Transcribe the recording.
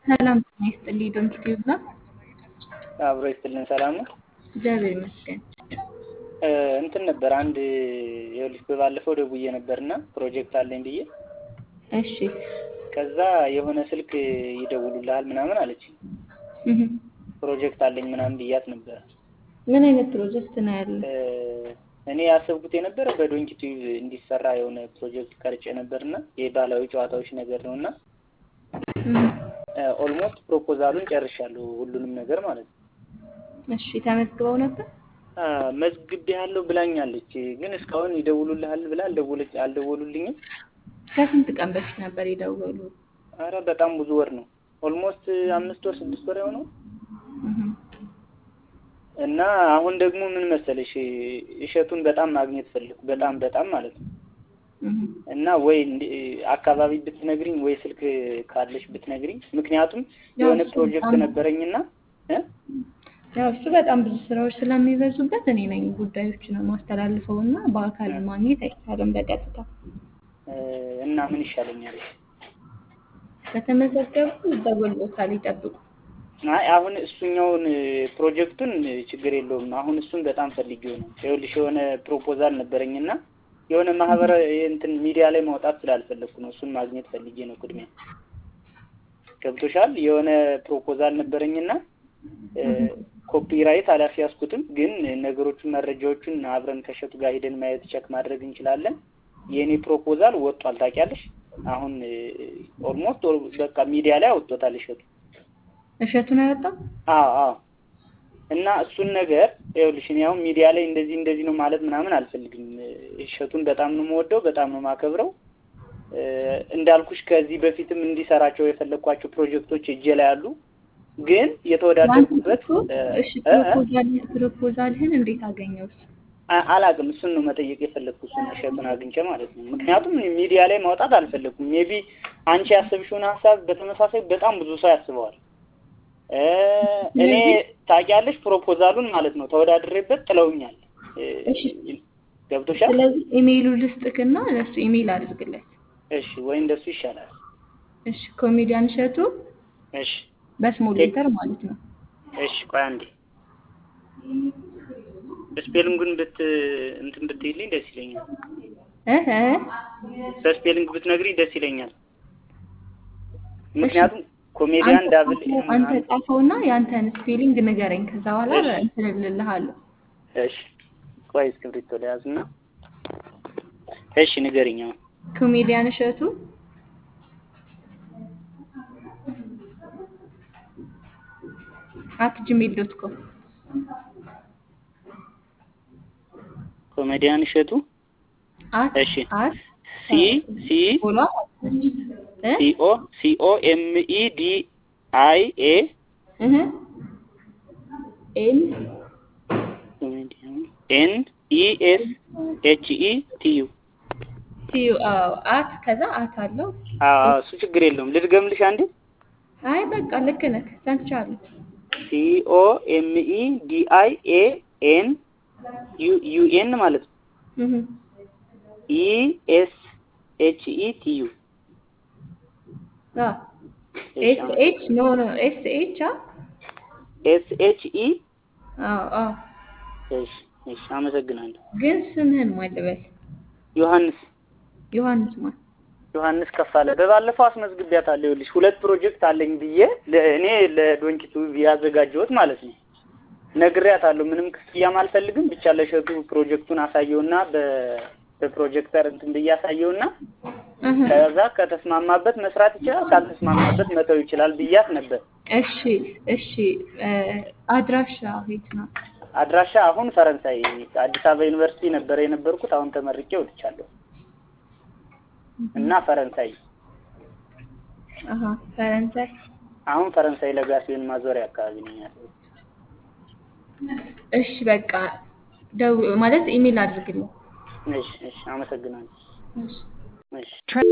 ሰላም ጤና ይስጥልኝ። ዶንት ቲዩብ ነው። አብሮ ይስጥልን። ሰላም ነው። እግዚአብሔር ይመስገን። እንትን ነበር አንድ ይኸውልሽ፣ በባለፈው ደውዬ ነበርና ፕሮጀክት አለኝ ብዬ እሺ ከዛ የሆነ ስልክ ይደውሉልሃል ምናምን አለች። እህ ፕሮጀክት አለኝ ምናምን ብያት ነበር። ምን አይነት ፕሮጀክት ነው ያለ? እኔ ያሰብኩት የነበረ በዶንኪ ቲዩብ እንዲሰራ የሆነ ፕሮጀክት ቀርጬ ነበርና የባህላዊ ጨዋታዎች ነገር ነውና ኦልሞስት ፕሮፖዛሉን ጨርሻለሁ፣ ሁሉንም ነገር ማለት ነው። እሺ ተመዝግበው ነበር? መዝግቤ ያለው ብላኛለች፣ ግን እስካሁን ይደውሉልሃል ብላ አልደወለች አልደወሉልኝም። ከስንት ቀን በፊት ነበር የደወሉ? አረ በጣም ብዙ ወር ነው። ኦልሞስት አምስት ወር ስድስት ወር የሆነው እና አሁን ደግሞ ምን መሰለሽ እሸቱን በጣም ማግኘት ፈልኩ፣ በጣም በጣም ማለት ነው። እና ወይ አካባቢ ብትነግሪኝ ወይ ስልክ ካለሽ ብትነግሪኝ፣ ምክንያቱም የሆነ ፕሮጀክት ነበረኝና ያው እሱ በጣም ብዙ ስራዎች ስለሚበዙበት እኔ ነኝ ጉዳዮችን ማስተላልፈው እና በአካል ማግኘት አይቻልም በቀጥታ እና ምን ይሻለኛል? ከተመዘገቡ ይደወልዎታል፣ ይጠብቁ። አይ አሁን እሱኛውን ፕሮጀክቱን ችግር የለውም። አሁን እሱን በጣም ፈልጌው ነው። ይኸውልሽ የሆነ ፕሮፖዛል ነበረኝና የሆነ ማህበረ እንትን ሚዲያ ላይ ማውጣት ስላልፈለግኩ ነው። እሱን ማግኘት ፈልጌ ነው። ቅድሚያ ገብቶሻል። የሆነ ፕሮፖዛል ነበረኝና ኮፒራይት አላስያዝኩትም፣ ግን ነገሮቹን መረጃዎቹን አብረን ከእሸቱ ጋር ሄደን ማየት ቸክ ማድረግ እንችላለን። የእኔ ፕሮፖዛል ወጧል። ታውቂያለሽ? አሁን ኦልሞስት በቃ ሚዲያ ላይ አወጥቶታል እሸቱ እሸቱን አያወጣም? አዎ አዎ። እና እሱን ነገር ይኸውልሽ እኔ አሁን ሚዲያ ላይ እንደዚህ እንደዚህ ነው ማለት ምናምን አልፈልግም። እሸቱን በጣም ነው የምወደው፣ በጣም ነው የማከብረው። እንዳልኩሽ ከዚህ በፊትም እንዲሰራቸው የፈለግኳቸው ፕሮጀክቶች እጄ ላይ አሉ። ግን የተወዳደርኩበት እሺ፣ ፕሮፖዛልህን እንዴት አገኘው? አላውቅም። እሱን ነው መጠየቅ የፈለግኩ እሱን እሸቱን አግኝቼ ማለት ነው። ምክንያቱም ሚዲያ ላይ ማውጣት አልፈለግኩም። ሜቢ አንቺ ያሰብሽውን ሀሳብ በተመሳሳይ በጣም ብዙ ሰው ያስበዋል። እኔ ታውቂያለሽ፣ ፕሮፖዛሉን ማለት ነው ተወዳድሬበት ጥለውኛል። ገብቶሻል? ስለዚህ ኢሜይሉ ልስጥክና ለሱ ኢሜይል አድርግለት። እሺ፣ ወይ እንደሱ ይሻላል። እሺ፣ ኮሜዲያን እሸቱ እሺ፣ በስሞል ሌተር ማለት ነው። እሺ፣ ቆይ አንዴ በስፔሊንጉን ብት እንትን ብትይልኝ ደስ ይለኛል። እህ በስፔሊንግ ብትነግሪኝ ደስ ይለኛል። ምክንያቱም ኮሜዲያን ዳብል አንተ ጻፈውና ያንተን ስፔሊንግ ንገረኝ። ከዛ በኋላ እንትን እልልሃለሁ። እሺ ቆይ እስክሪብቶ ለያዝና እሺ ንገሪኝ። አሁን ኮሜዲያን እሸቱ አት ጂሜል ዶት ኮም ኮሜዲያን እሸቱ አት እሺ አት ሲ ሲ ቦላ ሲ ኦ ሲ ኦ ኤም ኢ ዲ አይ ኤ እህ ኤን ኤን ኢ ኤስ ኤች ኢ ቲ ዩ ቲ ዩ አዎ አት ከዛ አት አለው። አዎ እሱ ችግር የለውም። ልድገምልሽ አንዴ አይ በቃ ልክ ነህ፣ ሰምቻለሁ። ሲ ኦ ኤም ኢ ዲ አይ ኤ ኤን ዩ ዩ ኤን ማለት ነው። እህ ኢ ኤስ ኤች ኢ ቲ ዩ አ ኤስ ኤች ኖ ኖ ኤስ ኤች አ ኤስ ኤች ኢ አዎ አዎ እሺ እሺ፣ አመሰግናለሁ። ግን ስምህን ማን ልበል? ዮሐንስ ዮሐንስ ማን? ዮሐንስ ከፋለ በባለፈው አስመዝግቢያታለሁ። ይኸውልሽ ሁለት ፕሮጀክት አለኝ ብዬ እኔ ለዶንኪቱ ያዘጋጀሁት ማለት ነው። ነግሬያታለሁ። ምንም ክፍያም አልፈልግም። ብቻ ለሸቱ ፕሮጀክቱን አሳየውና በፕሮጀክተር እንትን ብዬ አሳየውና ከዛ ከተስማማበት መስራት ይችላል፣ ካልተስማማበት መተው ይችላል ብያት ነበር። እሺ እሺ። አድራሻ የት ነው? አድራሻ አሁን ፈረንሳይ አዲስ አበባ ዩኒቨርሲቲ ነበረ የነበርኩት። አሁን ተመርቄ ወጥቻለሁ እና ፈረንሳይ አሀ ፈረንሳይ አሁን ፈረንሳይ ለጋሲዮን ማዞሪያ አካባቢ ነኝ ያለሁት። እሺ በቃ ደው ማለት ኢሜል አድርግልኝ። እሺ እሺ፣ አመሰግናለሁ። እሺ እሺ